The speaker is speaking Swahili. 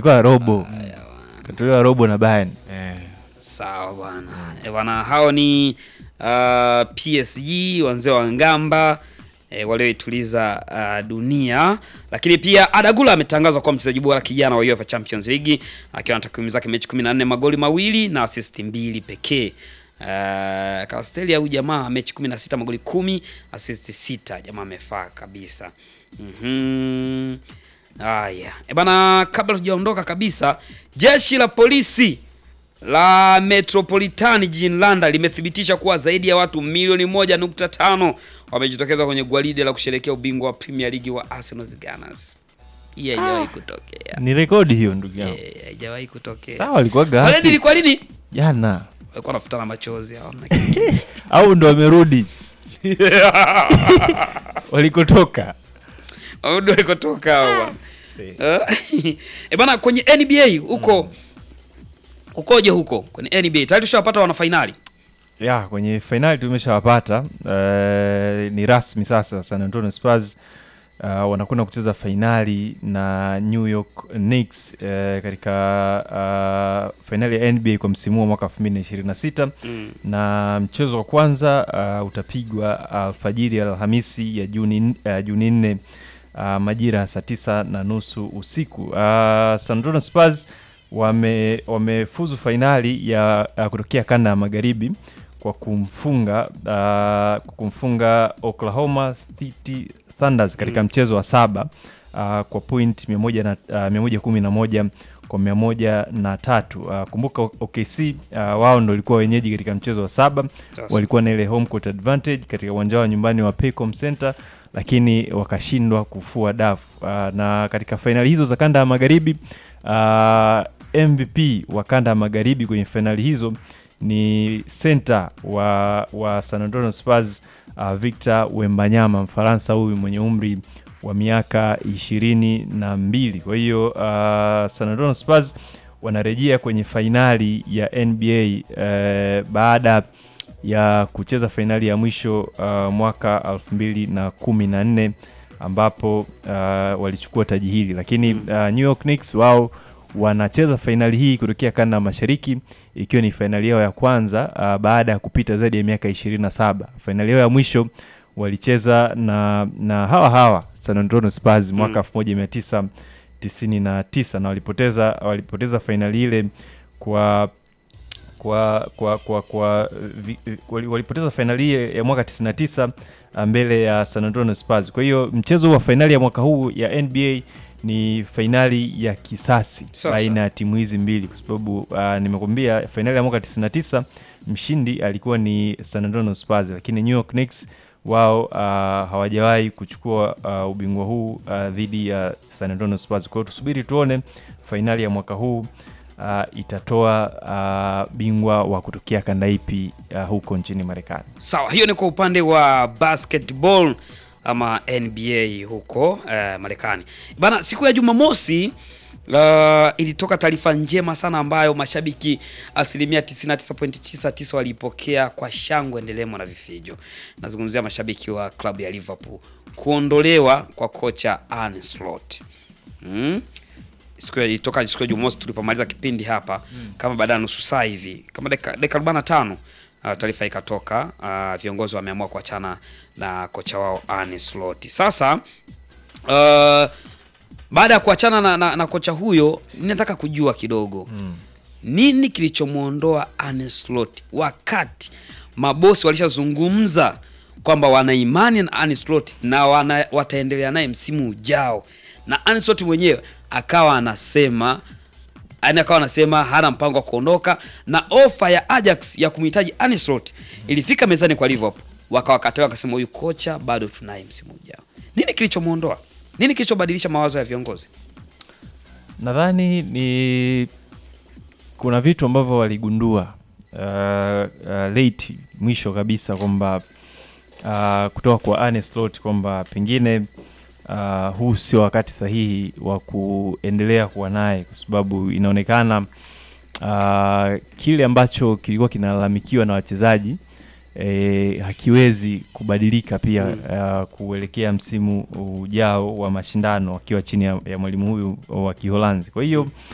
katolewa robo katolewa robo na Bayern eh. Sawa bwana. Eh, bwana hao ni uh, PSG wanzee wa Ngamba eh, walioituliza uh, dunia, lakini pia Adagula ametangazwa kuwa mchezaji bora kijana wa UEFA Champions League akiwa na takwimu zake mechi 14, magoli mawili na assist mbili pekee. Uh, Castelli au jamaa mechi 16 magoli kumi assist sita, jamaa amefaa kabisa. Mhm. Haya. E bana, kabla tujaondoka kabisa, jeshi la polisi la Metropolitani jijini London limethibitisha kuwa zaidi ya watu milioni moja nukta tano wamejitokeza kwenye gwaride la kusherehekea ubingwa wa Premier League wa Arsenal Gunners. Hii haijawahi kutokea. ni rekodi hiyo ndugu yangu Eh, haijawahi kutokea. sawa alikuwa Waledi gapi ilikuwa lini? jana Walikuwa wanafutana machozi hao. au ndo wamerudi walikotoka Ndio ilikotoka hao bwana. Eh, Eh bana kwenye NBA huko ukoje huko kwenye NBA? Tayari tushawapata wana finali. ya kwenye fainali tumeshawapata uh, ni rasmi sasa San Antonio Spurs uh, wanakwenda kucheza fainali na New York Knicks uh, katika uh, fainali ya NBA kwa msimu wa mwaka 2026 Mm. na mchezo wa kwanza uh, utapigwa alfajiri ya Alhamisi ya Juni uh, Juni nne uh, majira ya saa tisa na nusu usiku. Uh, San Antonio Spurs wame wamefuzu fainali ya uh, kutokea kanda ya magharibi kwa kumfunga uh, kwa kumfunga Oklahoma City Thunders katika Mm. mchezo wa saba uh, kwa point mia moja na uh, mia moja kumi na moja kwa mia moja na tatu. Uh, kumbuka OKC uh, wao ndo walikuwa wenyeji katika mchezo wa saba Sasa. walikuwa na ile home court advantage katika uwanja wa nyumbani wa Paycom Center, lakini wakashindwa kufua dafu. Uh, na katika fainali hizo za kanda ya magharibi uh, MVP wa kanda ya magharibi kwenye fainali hizo ni center wa, wa San Antonio Spurs uh, Victor Wembanyama, Mfaransa huyu mwenye umri wa miaka ishirini na mbili. Kwa hiyo uh, San Antonio Spurs wanarejea kwenye fainali ya NBA uh, baada ya kucheza fainali ya mwisho uh, mwaka elfu mbili na kumi na nne ambapo uh, walichukua taji hili, lakini uh, New York Knicks wao wanacheza fainali hii kutokea kanda ya mashariki ikiwa ni fainali yao ya kwanza uh, baada ya kupita zaidi ya miaka ishirini na saba. Fainali yao ya mwisho walicheza na, na hawa hawa San Antonio Spurs mwaka elfu moja mia tisa tisini na tisa na walipoteza walipoteza fainali ile kwa kwa kwa kwa, kwa vi, wali- walipoteza fainali hii ya mwaka 99 mbele ya San Antonio Spurs. Kwa hiyo mchezo wa fainali ya mwaka huu ya NBA ni fainali ya kisasi Sasa. baina ya timu hizi mbili kwa sababu uh, nimekwambia fainali ya mwaka 99 mshindi alikuwa ni San Antonio Spurs, lakini New York Knicks wao uh, hawajawahi kuchukua uh, ubingwa huu uh, dhidi ya San Antonio Spurs. Kwa hiyo tusubiri tuone fainali ya mwaka huu uh, itatoa uh, bingwa wa kutokea kanda ipi uh, huko nchini Marekani. Sawa, hiyo ni kwa upande wa basketball ama NBA huko eh, Marekani. Bana, siku ya Jumamosi uh, ilitoka taarifa njema sana ambayo mashabiki asilimia 99.99 waliipokea kwa shangwe ndelemo na vifijo. Nazungumzia mashabiki wa klabu ya Liverpool kuondolewa kwa kocha Arne Slot. Mm? siku ya ilitoka siku ya Jumamosi tulipomaliza kipindi hapa kama baada ya nusu saa hivi kama dakika dakika 45 uh, taarifa ikatoka uh, viongozi wameamua kuachana na kocha wao Arne Slot. Sasa uh, baada ya kuachana na, na, na kocha huyo ninataka kujua kidogo nini kilichomwondoa Arne Slot wakati mabosi walishazungumza kwamba wana imani na Arne Slot na wana, wataendelea naye msimu ujao, na Arne Slot mwenyewe akawa anasema yani akawa anasema hana mpango wa kuondoka, na ofa ya Ajax ya kumhitaji Arne Slot ilifika mezani kwa Liverpool, wakawakataa wakasema, huyu kocha bado tunaye msimu ujao. Nini kilichomwondoa? Nini kilichobadilisha mawazo ya viongozi? Nadhani ni kuna vitu ambavyo waligundua uh, uh, late mwisho kabisa kwamba uh, kutoka kwa Arne Slot kwamba pengine uh, huu sio wakati sahihi wa kuendelea kuwa naye kwa sababu inaonekana uh, kile ambacho kilikuwa kinalalamikiwa na wachezaji eh, hakiwezi kubadilika pia uh, kuelekea msimu ujao wa mashindano wakiwa chini ya, ya mwalimu huyu wa Kiholanzi. Kwa hiyo